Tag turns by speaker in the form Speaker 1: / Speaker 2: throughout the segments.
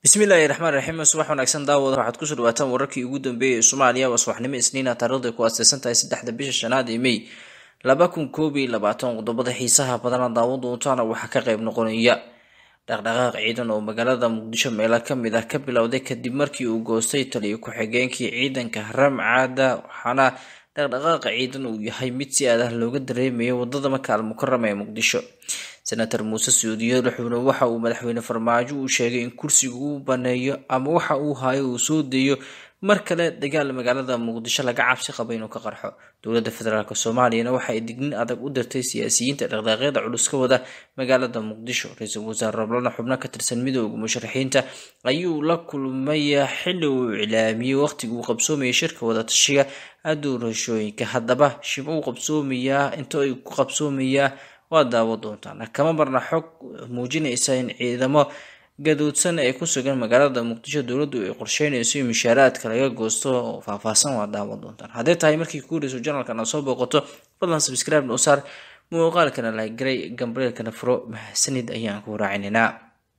Speaker 1: bismillaahi raxmaan raxiim subax wanaagsan daawada waxaad kusoo dhawaataan wararkii ugu dambeeyay ee soomaaliya waa subaxnimo isniina taarikhday ku aaseysan tahay saddexda bisha shanaad ee mey laba kun koob iyo labaatan qodobada xiisaha badana daawan doontaana waxaa ka qayb noqonaya dhaqdhaqaaq ciidan oo magaalada muqdisho meelo kamid ah ka bilowday kadib markii uu goostay taliyo ku-xigeenkii ciidanka ramcada waxaana dhaqdhaqaaqa ciidan uu yahay mid si aad ah looga dareemayo wadada maka al mukarama ee muqdisho senator muuse suudiyo wuxuuna waxa uu madaxweyne farmaajo uu sheegay in kursiga uu baneeyo ama waxa uu hayo uu soo deeyo mar kale dagaal magaalada muqdisho laga cabsi qaba inuu ka qarxo dowladda federaalk soomaaliyana waxa ay dignin adag u dirtay siyaasiyiinta dhaqdhaaqyada culus ka wada magaalada muqdisho ra-iisul wasaare roblana xubno ka tirsan midooda musharaxiinta ayuu la kulmay xili uu iclaamiyey waqtiga uu qabsoomayay shirka wadatashiga doorashooyinka haddaba shib uu qabsoomayaa inta ay ku qabsoomayaa waa daawo doontaan kama marna xog muujinaysa in ciidamo gadoodsan ay ku sugan magaalada muqdisho dowladdu ay qorsheynayso in mushaaraadka laga goosto oo faahfaahsan waa daawo doontaan hadday tahay markii kuureyso janalkan aad soo booqato fadlan subscribe noo saar muuqaalkana laagaray gambareelkana furo mahadsanid ayaan ku raacininaa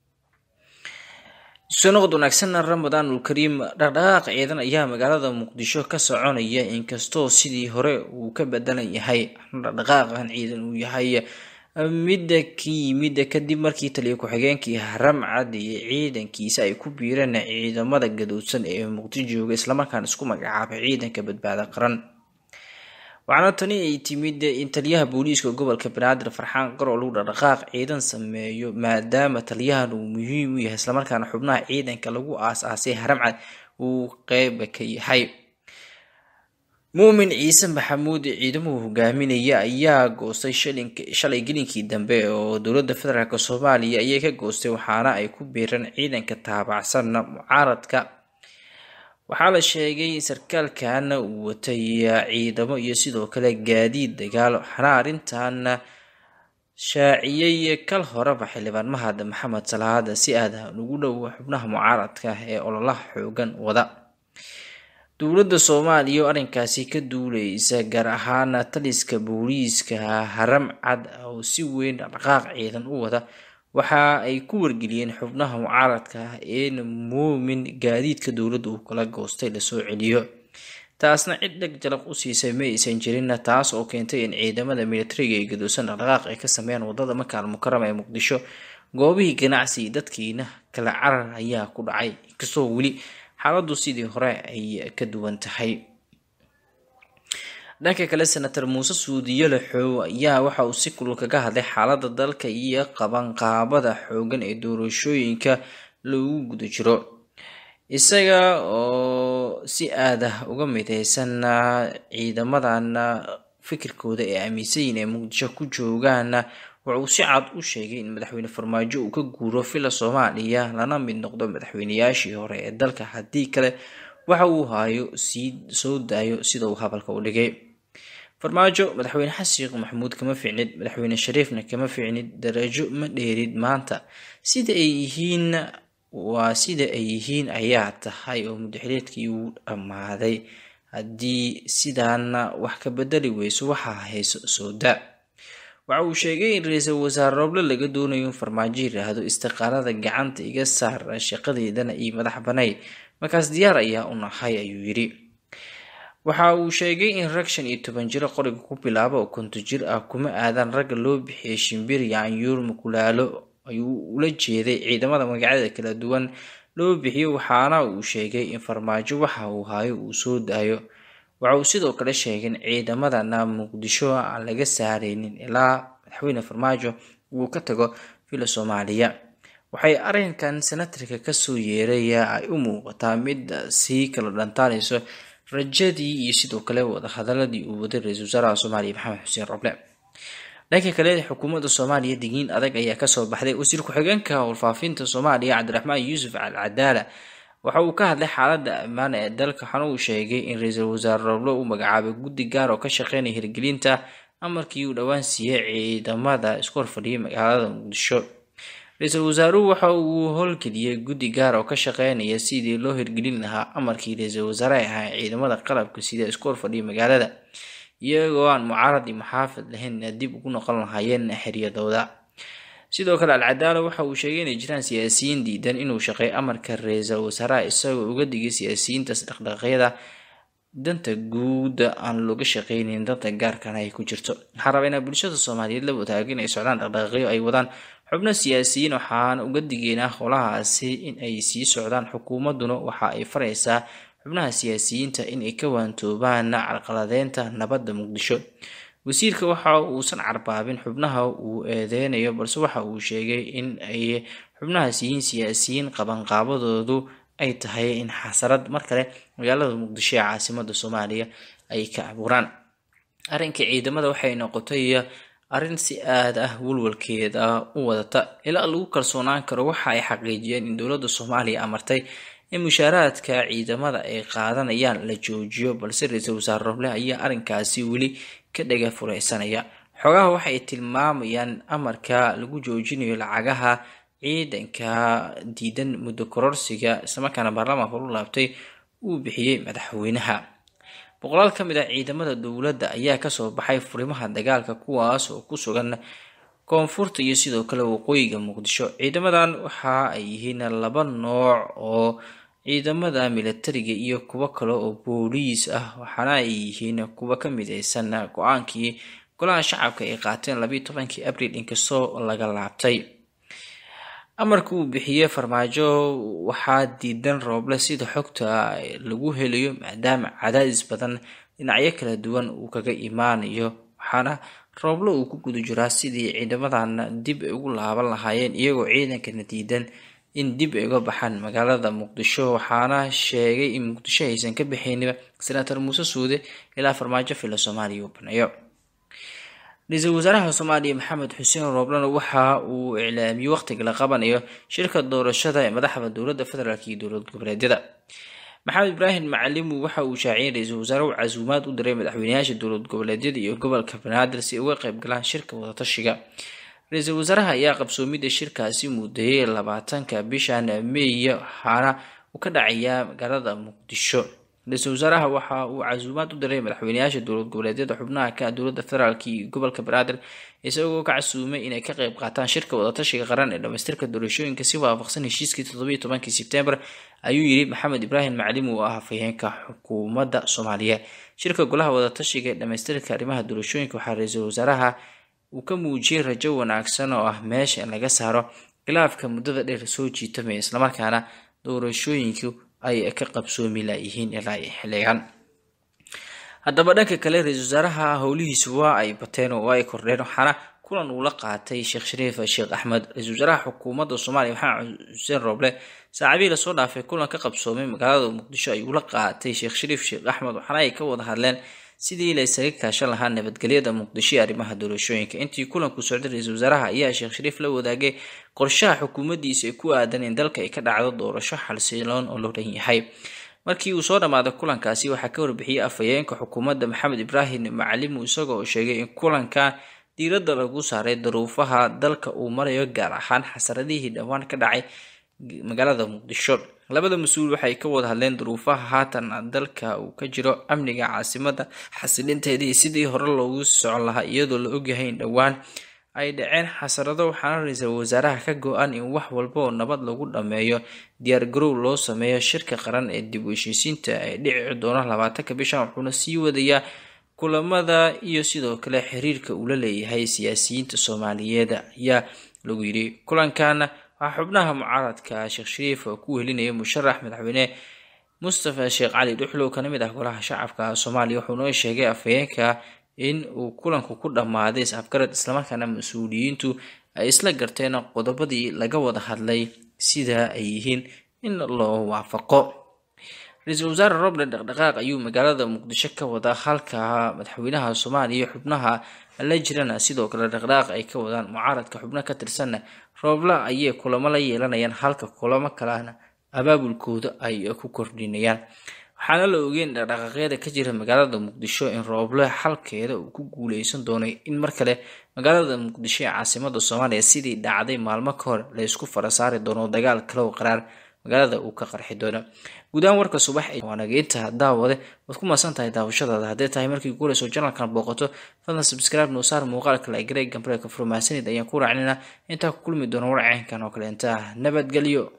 Speaker 1: soo noqod wanaagsan ramadaanul kariim dhaqdhaqaaq ciidan ayaa magaalada muqdisho ka soconaya inkastoo sidii hore uu ka bedelan yahay dhaqdhaqaaqan ciidan uu yahay midda ka yimid kadib markii taliyo ku-xigeenkii ramcad iyo ciidankiisa ay ku biireen ciidamada gadoodsan ee muqdisho jooga islamarkaana isku magacaabay ciidanka badbaada qaran waxaana tani ay timid in taliyaha booliiska gobolka banaadir farxaan qaroo lagu dhaqdhaqaaq ciidan sameeyo maadaama taliyahan uu muhiim u yahay islamarkaana xubnaha ciidanka lagu aas-aasay haramcad uu qeyb ka yahay muumin ciise maxamuud ciidamuhu hogaaminaya ayaa goostay shalay gelinkii dambe oo dowladda federaalk soomaaliya ayay ka goostay waxaana ay ku biireen ciidanka taabacsan mucaaradka waxaa la sheegay sarkaalkan uu watay ciidamo iyo sidoo kale gaadiid dagaal waxaana arrintan shaaciyey kal horeba xildhibaan mahad maxamed salaada si aada ugu dhow xubnaha mucaaradka ee ololaha xoogan wada dowladda soomaaliya oo arrinkaasi ka duuleysa gaar ahaan taliska booliiska haram cad oo si weyn dhaqdhaqaaq ciidan u wada waxa ay ku wargeliyeen xubnaha mucaaradka ah in muumin gaadiidka dowladda uu kala goostay lasoo celiyo taasna cid dheg jalaq u siisay ma aysan jirin taas oo keentay in ciidamada militariga ee gadoosan dhaqdhaqaaq ay ka sameeyaan wadada maka al mukarama ee muqdisho goobihii ganacsi dadkiina kala carar ayaa ku dhacay inkastoo weli xaaladdu sidii hore ay ka duwan tahay dhanka kale senator muuse suudiyo laxoow ayaa waxa uu si kulul kaga hadlay xaaladda dalka iyo qabanqaabada xoogan ee doorashooyinka lagu guda jiro isaga oo si aada uga mideysan ciidamadan fikirkooda ee aaminsayin ee muqdisho ku joogaan wuxuu si cad u sheegay in madaxweyne farmaajo uu ka guuro villa soomaaliya lana mid noqdo madaxweyneyaashii hore ee dalka haddii kale waxa uu hayo sii soo daayo sida uu hadalka u dhigay farmaajo madaxweyne xasan sheekh maxamuud kama ficnid madaxweyne shariifna kama ficnid darajo ma dheerid maanta sida ay yihiin waa sida ay yihiin ayaa tahay oo mudaxileedkii uu dhammaaday haddii sidaana wax ka bedeli weyso waxaa hayso sooda waxa uu sheegay in ra-iisul wasaare rooble laga doonayo in farmaajo yiraahdo istiqaalada gacanta iga saar shaqadeedana iyo madax banay markaas diyaar ayaa u nahay ayuu yidhi waxa uu sheegay in rag shan iyo toban jiro qoriga ku bilaabo oo konto jir ah kuma aadan ragga loo bixiyay shimbir yaanyuur makulaalo ayuu ula jeeday ciidamada magacyada kala duwan loo bixiyo waxaana uu sheegay in farmaajo waxa uu hayo uu soo daayo waxa uu sidoo kale sheegay in ciidamadana muqdisho aan laga saareynin ilaa madaxweyne farmaajo uu ka tago villa soomaaliya waxay arrinkan senatarka kasoo yeeray ay u muuqataa mid sii kala dhantaanayso rajadii iyo sidoo kale wadahadaladii uu waday ra-iisul wasaaraha soomaaliya maxamed xuseen roble dhanka kale xukuumadda soomaaliya digniin adag ayaa kasoo baxday wasiir ku-xigeenka warfaafinta soomaaliya cabdiraxmaan yuusuf al cadaala waxa uu ka hadlay xaaladda ammaan ee dalka waxaana uu sheegay in ra-iisul wasaare roble uu magacaabay guddi gaar oo ka shaqeynaya hirgelinta amarkii uu dhowaan siiyey ciidamada isku horfadhiyay magaalada muqdisho ra-iisul wasaaruhu waxa uu howlgeliyey guddi gaar oo ka shaqeynaya sidii loo hirgelin lahaa amarkii ra-iisul wasaare ahaa ciidamada qalabka sida isku horfadhiya magaalada iyagoo aan mucaarad iyo maxaafid lahayn dib ugu noqon lahaayeen xeryadooda sidoo kale alcadaalo waxa uu sheegay inay jiraan siyaasiyiin diidan inuu shaqeey amarka ra-iisul wasaaraha isagoo uga digay siyaasiyiintaas dhaqdhaqaaqyada danta guud aan looga shaqeyneyn danta gaarkana ay ku jirto waxaan rabaa inaa bulshada soomaaliyeed la wadaago inay socdaan dhaqdhaqaaqyo ay wadaan xubno siyaasiyiin waxaan uga digeynaa howlahaasi in ay sii socdaan xukuumadduna waxa ay faraysaa xubnaha siyaasiyiinta in ay ka waantoobaan carqaladeynta nabadda muqdisho wasiirka waxa uusan carbaabin xubnaha uu eedeynayo balse waxa uu sheegay in ay xubnahaas yihiin siyaasiyiin qabanqaabadoodu ay tahay in xasarad mar kale magaalada muqdisho ee caasimada soomaaliya ay ka abuuraan arrinka ciidamada waxay noqotay arrin si aad ah walwalkeeda u wadata ilaa lagu kalsoonaan karo waxa ay xaqiijiyeen in dowladda soomaaliya amartay in mushaaraadka ciidamada ay qaadanayaan la joojiyo balse ra-iisul wasaare roble ayaa arrinkaasi weli ka dhaga fureysanaya xogaha waxay tilmaamayaan amarka lagu joojinayo lacagaha ciidanka diidan muddo kororsiga islamarkaana baarlamaanka lu laabtay uu bixiyey madaxweynaha boqolaal ka mid ah ciidamada dowladda ayaa kasoo baxay furimaha dagaalka kuwaas oo ku sugan koonfurta iyo sidoo kale waqooyiga muqdisho ciidamadan waxa ay yihiin laba nooc oo ciidamada militariga iyo kuwo kale oo booliis ah waxaana ay yihiin kuwa ka mideysan go-aankii golaha shacabka ay qaateen labayo tobankii abril inkastoo laga laabtay amarka uu bixiyey farmaajo waxaa diidan rooble sida xogta lagu helayo maadaama cadaadis badan dhinacyo kala duwan uu kaga imaanayo waxaana rooble uu ku guda jiraa sidii ciidamadan dib ay ugu laaban lahaayeen iyagoo ciidankana diidan in dib ay uga baxaan magaalada muqdisho waxaana sheegay in muqdisho aysan ka baxayniba senator muuse suude ilaa farmaajo fila soomaaliya uu baneeyo ra-iisul wasaaraha soomaaliya maxamed xuseen rooblena waxa uu iclaamiyey waqtiga la qabanayo shirka doorashada ee madaxda dowladda federaalk iyo dowlad goboleedyada maxamed ibraahim macalimu waxa uu shaaciyay ra-iisul wasaare u casuumaad u diray madaxweynayaasha dowlad goboleedyada iyo gobolka banaadir si ay uga qayb galaan shirka wadatashiga ra-iisul wasaaraha ayaa qabsoomida shirkaasi muudayay labaatanka bishan meey waxaana uu ka dhacayaa magaalada muqdisho ra-iisul wasaaraha waxa uu casuumaad u diray madaxweynayaasha dowlad goboleedyada xubnaha ka dowladda federaalk iyo gobolka banaadir isagoo ka casuumay inay ka qayb qaataan shirka wadatashiga qaran ee dhamaystirka doorashooyinka si waafaqsan heshiiskii toddobiyo tobankii sebtembar ayuu yiri maxamed ibraahim maclim uu ah hafayeenka xukuumadda soomaaliya shirka golaha wadatashiga ee dhamaystirka arrimaha doorashooyinka waxaa ra-iisul wasaaraha uu ka muujiyey rajo wanaagsan oo ah meesha in laga saaro khilaafka muddada dheer soo jiitamaya islamarkaana doorashooyinku ay ka qabsoomi layihiin ilaa xiligan haddaba dhanka kale ra-iisul wasaaraha howlihiisu waa ay bateen oo ay kordheen waxaana kulan uu la qaatay sheekh shariif sheekh axmed ra-iisul wasaaraha xukuumadda soomaaliya maxamed xuseen rooble saacadihii lasoo dhaafay kulan ka qabsoomay magaalada muqdisho ayuu la qaatay sheekh shariif sheekh axmed waxaana ay ka wada hadleen sidii la isaga kaashan lahaa nabadgelyada muqdisho ee arrimaha doorashooyinka intii kulanku socday ra-iisul wasaaraha ayaa sheekh shariif la wadaagay qorshaha xukuumaddiisa ee ku aadan in dalka ay ka dhacdo doorasho xalsiloon oo loo dhan yahay markii uu soo dhammaaday kulankaasi waxaa ka warbixiyey afhayeenka xukuumadda maxamed ibraahim macalimu isagoo sheegay in kulanka diiradda lagu saaray daruufaha dalka uu marayo gaar ahaan xasaradihii dhowaan ka dhacay magaalada muqdisho labada mas-uul waxay ka wada hadleen duruufaha haatan dalka uu ka jiro amniga caasimada xasilinteedii sidii hore loogu socon lahaa iyadoo la ogyahay in dhowaan ay dhaceen xasarado waxaana ra-iisul wasaaraha ka go-an in wax walba oo nabad lagu dhammeeyo diyaar garow loo sameeyo shirka qaran ee dib u heshiisiinta ay dhici doono labaatanka bishan wuxuuna sii wadayaa kulamada iyo sidoo kale xiriirka uu la leeyahay siyaasiyiinta soomaaliyeed ayaa lagu yidhi kulankan waxaa xubnaha mucaaradka sheekh shariif oo ku wehelinaya musharax madaxweyne mustafa sheekh cali dhuxlow kana mid ah golaha shacabka soomaaliya wuxuu noo sheegay afhayeenka in uu kulanku ku dhammaaday is-afgarad islamarkaana mas-uuliyiintu ay isla garteen qodobadii laga wada hadlay sida ay yihiin in loo waafaqo ra-iisul wasaare roble dhaqdhaqaaq ayuu magaalada muqdisho ka wada halka madaxweynaha soomaaliya xubnaha la jirana sidoo kale dhaqdhaqaaq ay ka wadaan mucaaradka xubno ka tirsanna rooble ayay kulamo la yeelanayaan halka kulamo kalena abaabulkooda ay ku kordhinayaan waxaana la ogeyn dhaqdhaqaaqyada ka jira magaalada muqdisho in rooble xalkeeda uu ku guuleysan doonay in mar kale magaalada muqdisho ee caasimada soomaaliya sidii dhacday maalmo ka hor la isku fara saari doono dagaal kalow qaraar magaalada uu ka qarxi doono guud ahaan warka subax waa nageynta daawade waad ku maasan tahay daawashadaada hadday tahay markii guurayso janalkan booqato fadlan subscribe noo saar muuqaalka la greg gambreka furmaasanid ayaan ku raacnina intaa ku kulmi doona war caynkan oo kale intaa nabadgelyo